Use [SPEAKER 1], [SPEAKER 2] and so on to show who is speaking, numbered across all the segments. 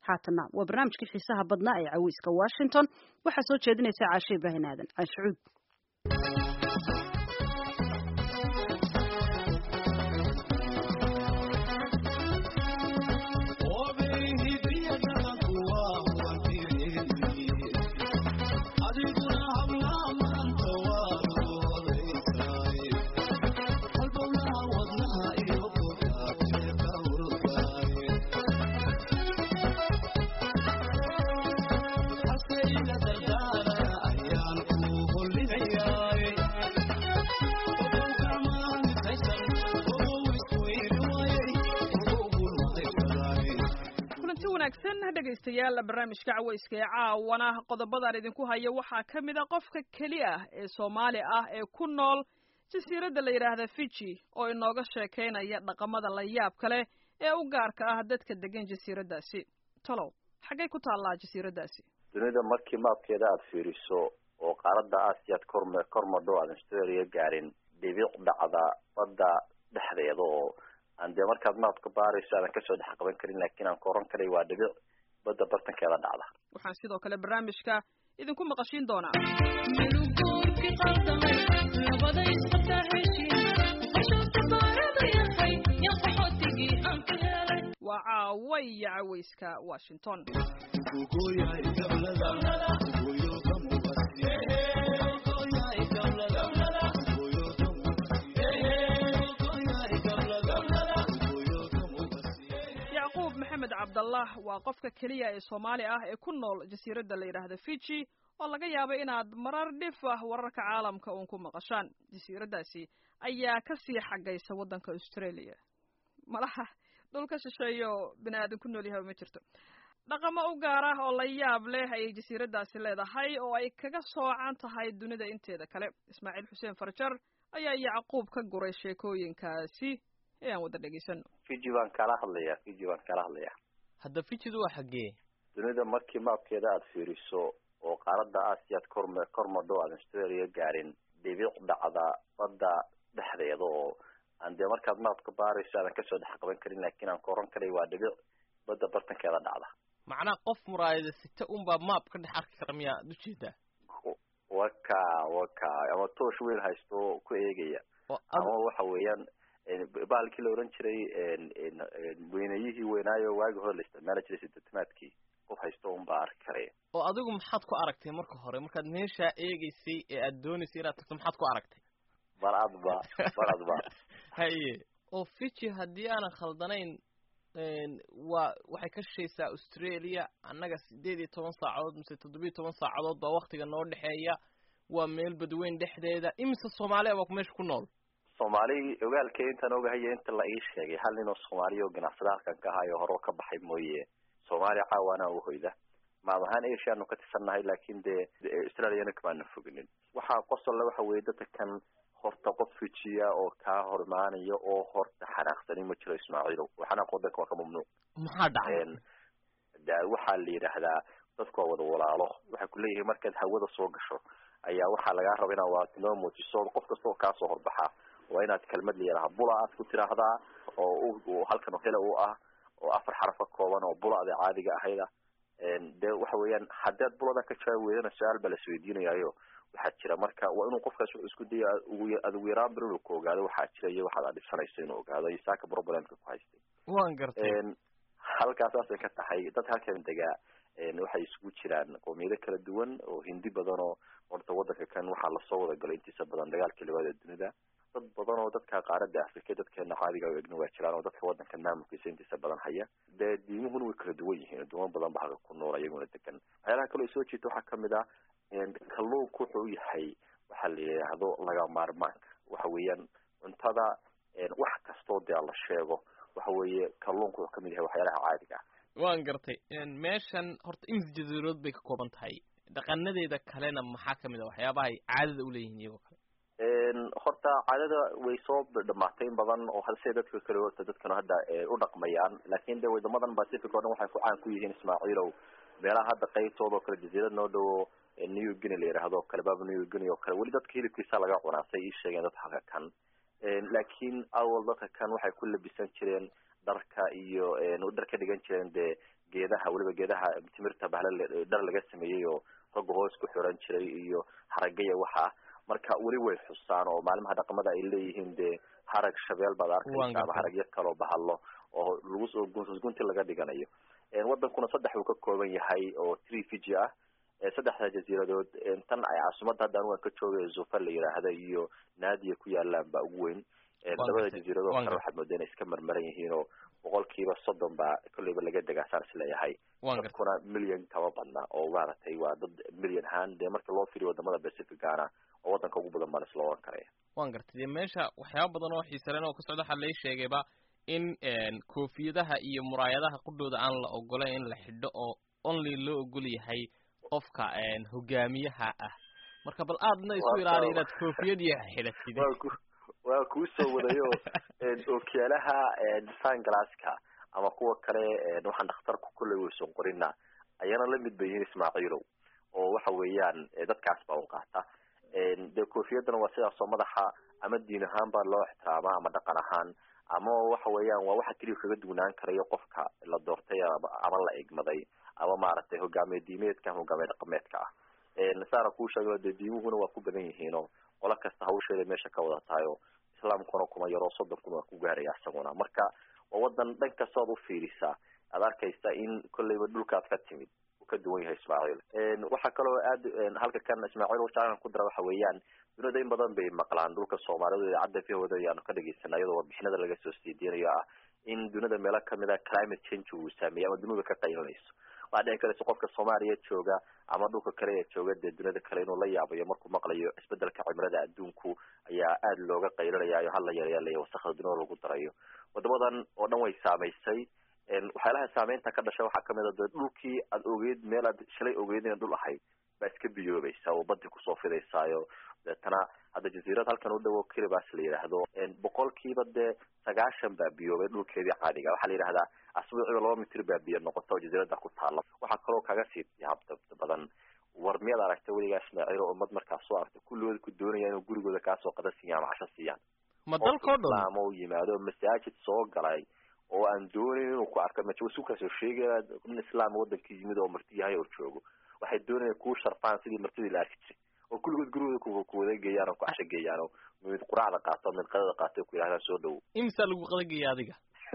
[SPEAKER 1] haatana waa barnaamijkii xiisaha badnaa ee caweyska washington waxaa soo jeedinaysa caashe ibraahin aadan caashucuud
[SPEAKER 2] dhegaystayaal barnaamijka caweyska ee caawana qodobadaan idinku hayo waxaa ka mid a qofka keli ah ee soomaali ah ee ku nool jasiiradda la yidhaahda fiji oo inooga sheekaynaya dhaqamada la yaabka leh ee u gaarka ah dadka degan jasiiraddaasi talow xaggay ku taallaa jasiiraddaasi
[SPEAKER 3] dunida markii maabkeeda aada fiiriso oo qaaradda aasiyaad korm kormadho aadan australia gaarin dhibic dhacda badda dhexdeeda oo aan dee markaad maabka baarayso aadan kasoo dhex qaban karin laakiin aan ka oran karay waa dhibic badda bartankeeda dhacda
[SPEAKER 2] waxaan sidoo kale barnaamijka idinku maqashiin doonaa waa caawa iyo caweyska washington maxamed cabdallah waa qofka keliya ee soomaali ah ee ku nool jasiiradda la yidhaahda fiji oo laga yaabo inaad marar dhif ah wararka caalamka uun ku maqashaan jasiiraddaasi ayaa kasii xagaysa waddanka australia malaha dhulka shisheeyo bini aadan ku nool yahay ma jirto dhaqamo u gaar ah oo la yaab leh ayay jasiiraddaasi leedahay oo ay kaga soocan tahay dunida inteeda kale ismaaciil xuseen farjar ayaa yacquub ka guray sheekooyinkaasi ee aan wada dhegaysano
[SPEAKER 3] fiji baan kala hadlayaa fiji baan kala hadlayaa
[SPEAKER 4] hadda fijidu waa xaggee
[SPEAKER 3] dunida markii maabkeeda aada fiiriso oo qaaradda aasiyaad korm kormadho aadan australia gaarin dhibic dhacda badda dhexdeeda oo aan dee markaad maabka baarayso aadan kasoo dhex qaban karin laakiin aan ka oran karay waa dhibic badda bartankeeda dhacda
[SPEAKER 4] macnaha qof muraayada sita unbaa maab ka dhex arki kara miyaa ad ujeedaa
[SPEAKER 3] waka waka ama toosh weel haysto ku eegaya ama waxa weeyaan bahalkii la oran jiray weynayihii weynaayo waagi hore la isticmaali jiray sidetamaadkii qof haysto un baa arki karaya
[SPEAKER 4] oo adigu maxaad ku aragtay marka hore markaad meeshaa eegeysay ee aad dooneysay inaad tagto maxaad ku aragtay
[SPEAKER 3] baradba baradba
[SPEAKER 4] haye oo fiji haddii aanan khaldanayn waa waxay ka shishaysaa australia annaga sideed iyo toban saacadood mise toddobiyo toban saacadood baa waktiga noo dhexeeya waa meel badweyn dhexdeeda imise soomaaliya baa meesha ku nool
[SPEAKER 3] soomaali ogaalkee intaan ogahaya inta la ii sheegay hal nin oo soomaaliya oo ganacsada halkan ka ahayo hore ka baxay mooye soomaaliya caawaana u hoyda maad ahaan asiaanu ka tirsannahay laakin dee australiana kamaana foginin waxaa qosolle waxa weye dadka kan horta qof fijiya oo kaa hor imaanaya oo horta xanaaqsani ma jiro ismaaciilow xanaaq wadanka waa ka mamnuuc
[SPEAKER 4] maxaa dhacay
[SPEAKER 3] da waxaa la yidhaahdaa dadku waa wada walaalo waxay kuleeyihiin markaad hawada soo gasho ayaa waxaa lagaa raba inaad waatinoo muujiso qof kasta oo kaasoo horbaxa waa inaad kelmad layidhaha bula aad ku tiraahdaa oo halkan hele u ah oo afar xaraf ka kooban oo bulada caadiga ahayda de waxa weeyaan haddaad bulada ka jawaabi weydana su-aal baa lasweydiinayayo waxaa jira marka waa inuu qofkaas wuxuu isku daya ad ugu yaraan bir inuu ka ogaado waxaa jira iyo waxaad adhisanayso inuu ogaado iyo saaka problemka ku haystay
[SPEAKER 4] waan gartay
[SPEAKER 3] halkaa saasay ka tahay dad halkan degaa waxay isugu jiraan qoomiyado kala duwan oo hindi badan oo horta wadanka kan waxaa lasoo wada galay intiisa badan dagaalkii labaad ee dunida dad badan oo dadka qaaradda afrika dadkeena caadiga o egna waa jiraan oo dadka wadanka maamulkiisa intiisa badan haya dee diimuhuna way kala duwan yihiin aduumo badan ba halka ku nool iyaguna degan waxyaalaha kaloo soo jiita waxaa kamid ah kalluunku wuxuu u yahay waxaa la yidhaahdo laga maarmaanka waxa weeyaan cuntada wax kastoo dee la sheego waxa weeye kalluunku wuxuu kamid yahay waxyaalaha caadiga ah
[SPEAKER 4] waan gartay meeshan horta imis jasiirood bay ka kooban tahay dhaqanadeeda kalena maxaa kamid a waxyaabaha ay caadada uleeyihiin iyagoo kale
[SPEAKER 3] horta caadada way soo dhamaatay in badan oo hase dadka kale horta dadkana hadda u dhaqmayaan laakin de wadamadan pacific o dhan waxay ku caan ku yihiin ismaaciilow meelaha hadda qaybtooda oo kale jaziirad noo dhowo new guinea la yidhaahdo kale baba new guinea oo kale weli dadka hilibkiisa laga cunaa say ii sheegeen dadka halka kan laakiin awal dadka kan waxay ku labisan jireen dharka iyo dhar ka dhigan jireen dee geedaha weliba geedaha timirta bahle dhar laga sameeyey oo ragga hoos ku xiran jiray iyo haragaya waxa marka weli way xusaan oo maalimaha dhaqamada ay leeyihiin dee harag shabeel baad arkaysa ama haragyo kaloo bahalo oo lagu soo gunti laga dhiganayo wadankuna saddex uu ka kooban yahay oo tree fiji ah saddexda jasiiradood tan ay caasimadda hadda anugan ka joogay zufa la yidhaahda iyo naadiya ku yaalaan baa ugu weyn labada jasiiradoo kale waxaad moodaa inay iska marmaran yihiin oo boqolkiiba soddon baa kolleyba laga degaa saan isleeyahay dadkuna million kama badna oo maaragtay waa dad million ahaan dee marka loo firiyo wadamada pacificana oo wadanka ugu badan baan isla oran karaya
[SPEAKER 4] wan gartay dee meesha waxyaaba badan oo xiisalen oo ka socda waxaa lai sheegayba in koofiyadaha iyo muraayadaha qudhooda aan la ogolayn in la xidho oo only loo ogol yahay qofka hogaamiyaha ah marka bal aadna isu ilaaliy inaad koofiyad iyo xidhatid
[SPEAKER 3] waa kuu soo wadayo ookiyaalaha sunglasska ama kuwa kale waxaan dhakhtarku kolley weyson qorina ayana lamid bay yihiin ismaaciilow oo waxa weeyaan dadkaas baa un qaata dee koofiyadana waa sidaasoo madaxa ama diin ahaan baa loo ixtiraamaa ama dhaqan ahaan ama waxa weeyaan waa waxa keliya kaga dugnaan karayo qofka la doortay ama la egmaday ama maaragtay hogaamiye diimeedka ama hogaamiye dhaqameedka ah saana kuu sheego dee diimuhuna waa ku badan yihiin oo qolo kasta hawsheeda meesha ka wada tahay oo islaamkuna kuma yaroo soddonkuna waa ku gaaraya isaguna marka waa wadan dhan kastood u fiirisaa aad arkaysa in kolleyba dhulkaad ka timid uu ka duwan yahay ismaaciil waxaa kaloo aad halka kan ismaaciil wajaalan ku dara waxa weeyaan dunida in badan bay maqlaan dhulka soomaalidu idaacadda vhooda ayaanu ka dhageysana iyadoo warbixinada laga soo siidiinayo ah in dunida meelo kamid a climate change uu saameeyey ama dunidu ka qaylinayso waxaa dhici karaysa qofka soomaaliya jooga ama dhulka kale ee jooga dee dunida kale inuu la yaabayo markuu maqlayo isbedelka cimilada adduunku ayaa aada looga qaylinayaayo hala yareelaya wasakda dunida lagu darayo wadamadan oo dhan way saamaysay waxyaalaha saameynta ka dhashay waxaa kamid a de dhulkii aad ogeyd meel aad shalay ogeyd ina dhul ahayd baa iska biyoobaysa oo badi kusoo fidaysaayo deetana hadda jasiirad halkan u dhowo kiribas la yidhaahdo boqolkiiba dee sagaashan baa biyoobay dhulkeedii caadiga waxaa la yidhahdaa asbuuciba laba mitir baa biyo noqota oo jasiirada ku taala waxaa kaloo kaga sii yaab badan war miyaad aragtay weligaa ismaaciil oo ummad markaas soo aragtay kulligooda ku doonaya inuu gurigooda kaasoo qada siiyaan ama casho siiyaan
[SPEAKER 4] ma dalkao dhan
[SPEAKER 3] islaam oo yimaado masaajid soo galay oo aan doonayn inuu ku arko masu kasoo sheegaya nin islaam wadankii yimid oo marti yahay oo joogo waxay doonayaan kuu sharfaan sidii martidii la arki jiray oo kulligood gurigooda kuwada geeyaan oo ku casho geeyaan oo mid quraacda qaato mid qadada qaato ku yidhahdaan soo dhowo
[SPEAKER 4] imisaa lagu qadageeya adiga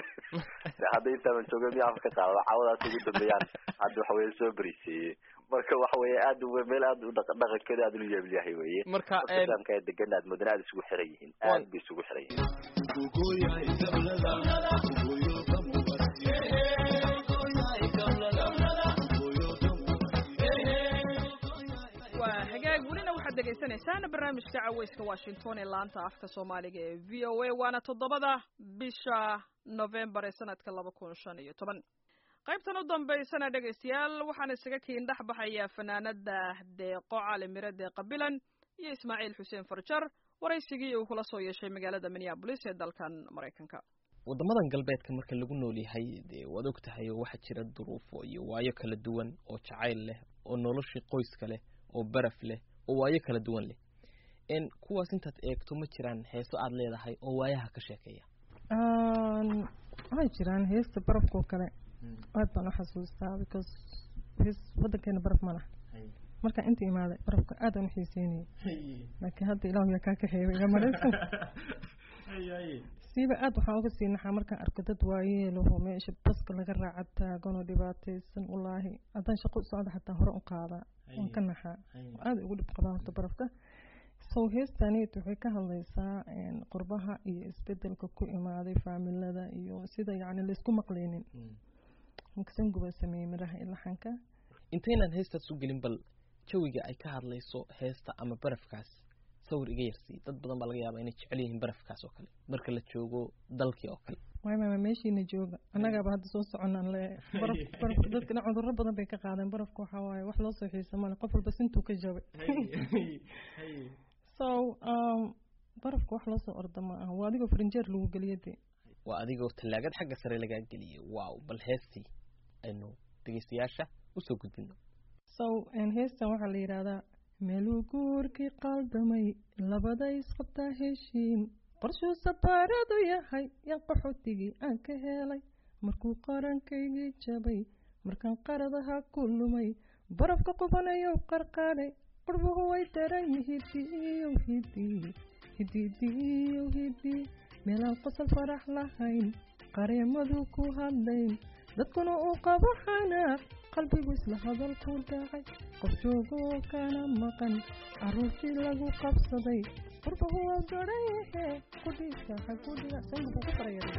[SPEAKER 3] hadda intaaban jooga miya afka ka qaada caawadaas ugu dambeeyaan hadda waxa weye soo beriseeyey marka waxa weye aad meel aad u dhaqankeeda aad ulu yeebyahay weye
[SPEAKER 4] marka
[SPEAKER 3] islaamka ee degan aad moodana aad isugu xiran yihiin aad bay isugu xiran
[SPEAKER 2] yihiin waa hagaag welina waxaad dhegaysanaysaan barnaamijka caweyska washington ee laanta afka soomaaliga ee v o a waana toddobada bisha novembar ee sanadka laba kun shan iyo toban qaybtan u dambaysana dhegaystayaal waxaan isaga kiin dhex baxayaa fanaanada deeqo cali mire deeqa bilan iyo ismaaciil xuseen farjar waraysigii uu kula soo yeeshay magaalada minneabolis ee dalkan maraykanka
[SPEAKER 4] waddamadan galbeedka marka lagu nool yahay dee waad og tahay oo waxaa jira duruufo iyo waayo kala duwan oo jacayl leh oo noloshii qoyska leh oo baraf leh oo waayo kala duwan leh n kuwaas intaad eegto ma jiraan heeso aada leedahay oo waayaha ka sheekeeya
[SPEAKER 5] waxay jiraan heesta barafkao kale aad baan uxasuustaa because hees wadankeena baraf ma laha markaan inta imaaday barafka aad aan uxiiseynayay laakiin hadda ilahu yaa kaa kaxeeya iga maraysan siiba aad waxaan uga sii naxaa markaan arko dad waayeelaho meesha baska laga raaca taaganoo dhibaataysan walaahi haddaan shaqo socda xataa hore u qaadaa waan ka naxaa aada ugu dhib qabaa horta barafka sow heestaaniyt waxay ka hadlaysaa qurbaha iyo isbedelka ku imaaday faamilada iyo sida yacni laysku maqlaynin sanguba sameeyey midhaha ilaxanka
[SPEAKER 4] intaynaan heestaas u gelin bal jawiga ay ka hadlayso heesta ama barafkaas sawir iga yarsii dad badan baa laga yaabaa inay jecel yihiin barafkaas oo kale marka la joogo dalkii oo kale
[SPEAKER 5] waay maama meeshiina jooga annagaaba hadda soo soconaan le baraf baraf dadkana cudurro badan bay ka qaadeen barafka waxaa waaye wax loo soo xiisa male qof walba sintuu ka jabay so barafka wax loo soo orda ma aha waa adigoo farinjeer lagu geliya de
[SPEAKER 4] waa adigoo tallaagad xagga sare lagaa geliyay wow bal heestii aynu dhegeystayaasha usoo gudbino
[SPEAKER 5] so heestan waxaa la yidhaahdaa meeluu guurkii qaaldamay labada isqabtaa heshiin qorshuu sabaaradu yahay yan qaxootigii aan ka helay markuu qarankaygii jabay markaan qaradaha ku lumay barafka qubanayow qarqaadhay qurbuhu way daran yihidiyow hidi hididiyow hidi meelaan qosol farax lahayn qareemadu ku hadlayn dadkuna uu qabo xanaaq qalbigu isla hadal ku dhacay qof joogoo kana maqan caruurtii lagu qabsaday qurbuhu waa garan yahe kudhiisa hagudhiga sanbuku ku farayara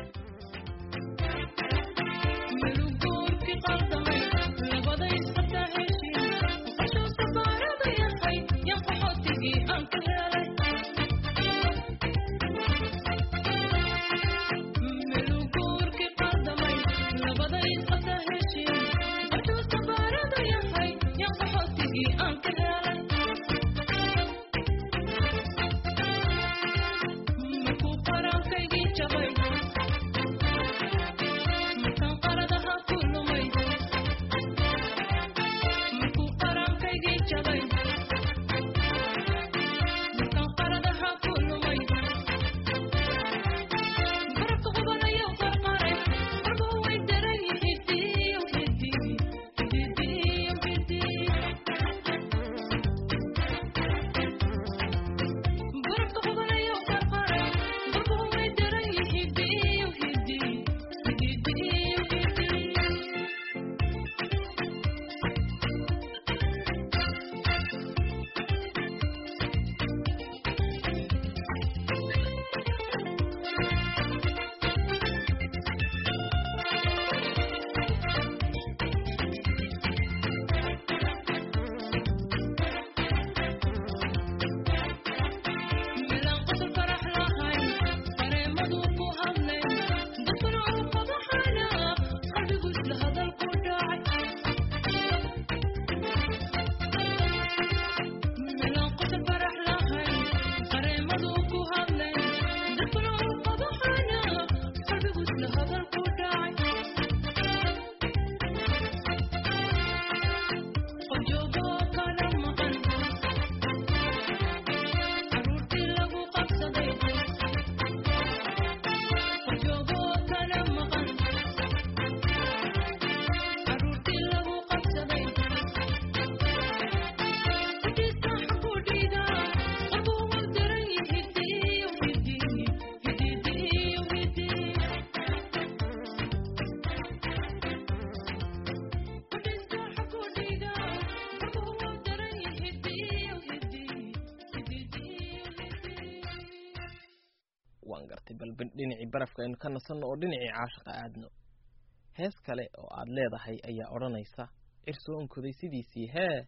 [SPEAKER 4] waan gartay bal dhinacii barafka aynu ka nasanno oo dhinacii caashiqa aadno hees kale oo aad leedahay ayaa odhanaysa cir soo onkoday sidiisii hee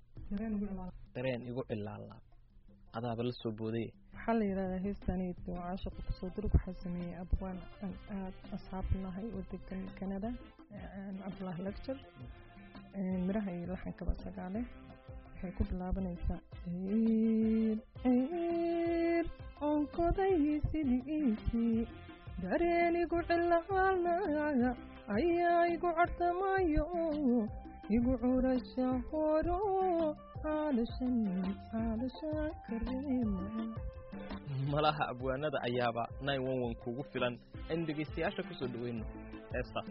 [SPEAKER 4] dareen igu cilaalaa adaaba la soo booday
[SPEAKER 5] waxaa la yidhahdaa heestaneyd waa caashiqa kusoo durug waxaa sameeyey abwaan aan aad asxaab nahay oo degan canada cabdulaahi lecture miraha iyo laxankaba sagaale waxay ku bilaabanaysaa ciir ciir onkoday sidiisii dareen igu cilaalnaya ayaa igu cartamayo igu curasha horo caalashan caalashan kareema
[SPEAKER 4] malaha abwaanada ayaaba nine one one kugu filan aynu dhegaystayaasha kusoo dhaweyno heestaas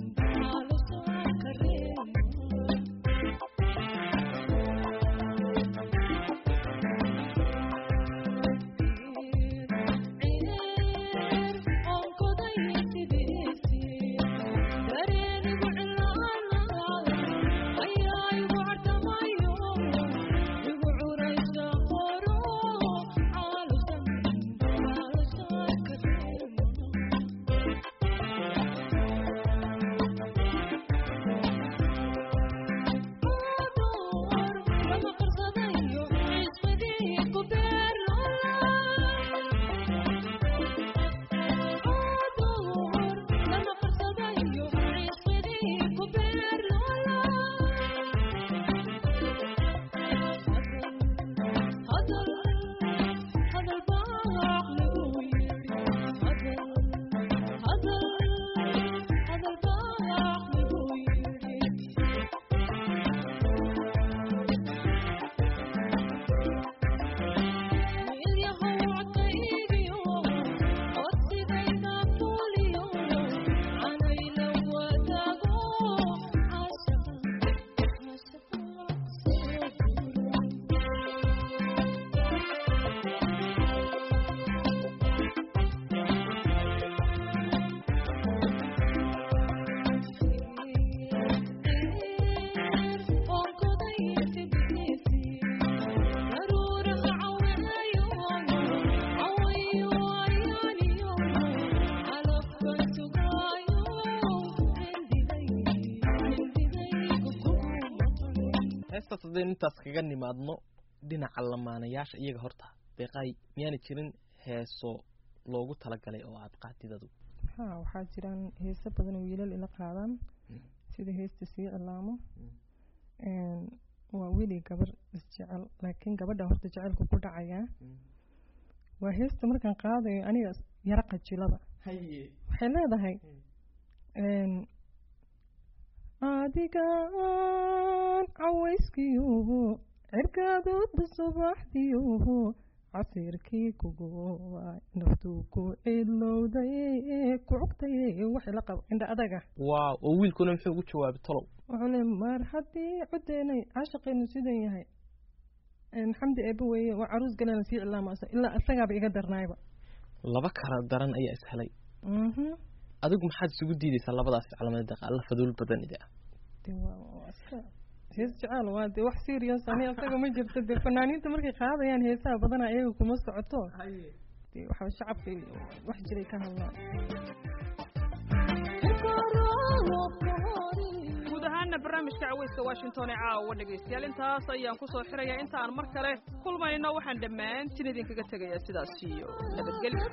[SPEAKER 6] Thank you.
[SPEAKER 4] heestaas haddaynu intaas kaga nimaadno dhinaca lamaanayaasha iyaga horta deeqaay miyaana jirin heeso loogu talagalay oo aad qaadidadu
[SPEAKER 5] ha waxaa jiraan heeso badan oo wiilal ila qaadaan sida heesta sii cilaamo waa weli gabar isjecel laakiin gabadha horta jecelku ku dhacayaa waa heesta markaan qaadayo aniga yaro qajilada waxay leedahay adigaan cawayskiyuhu cirkaadoodba subaxdiyuhu casiirkii kuguwa naftuu ku cilowday ku cugtay waxay la qabo indha adaga
[SPEAKER 4] waaw oo wiilkuna muxuu ugu jawaabay tolow
[SPEAKER 5] wuxuu le mar haddii codeenay caashaqeenu sidan yahay xamdi eeba weeye waa caruus galena sii cilaamasa ilaa isagaaba iga darnaayba
[SPEAKER 4] laba kala daran ayaa is helay adigu maxaad isugu diidaysaa labadaas calaamada deeqa alla faduul badanida
[SPEAKER 5] hees jecel waa dee wax serious ani asaga ma jirto dee fanaaniinta markay qaadayaan heesaha badanaa iyaga kuma socoto dee waxa shacabka wax jiray ka hadlaan
[SPEAKER 2] guud ahaana barnaamijka caweyska washington ee caawa dhegaystayaal intaas ayaan ku soo xirayaa inta aan mar kale kulmayno waxaan dhammaantiin idinkaga tegayaa sidaas iyo nabadgelyo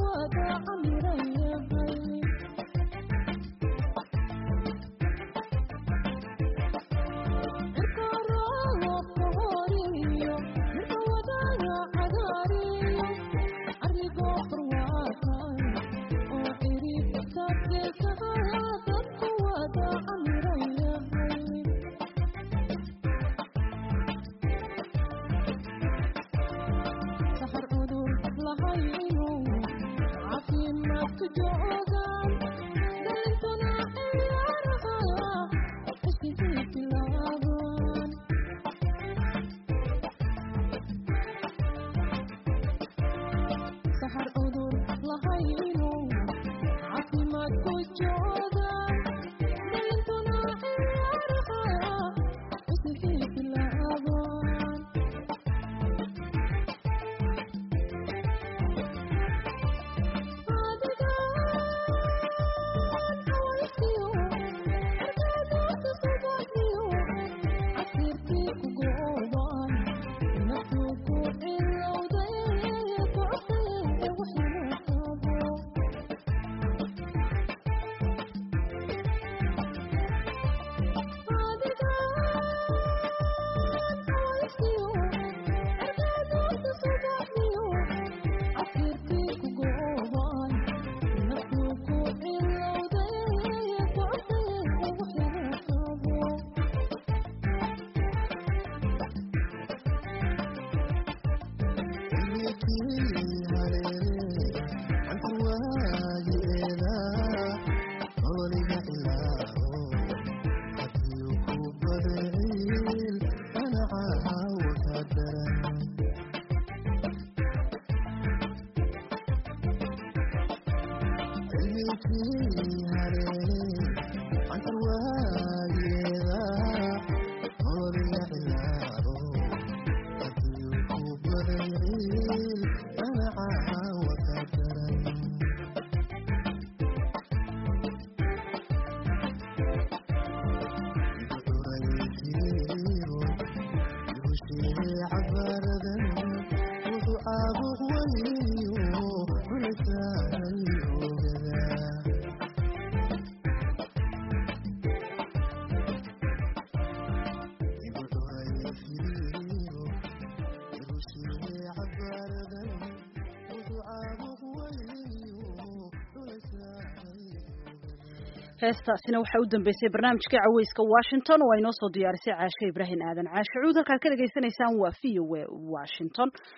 [SPEAKER 1] heestaasina waxaa u dambeysay barnaamijka caweyska washington oo ay noo soo diyaarisay caashe ibraahim aadan caashe cuud halkaad ka dhegaysanaysaan waa v o a washington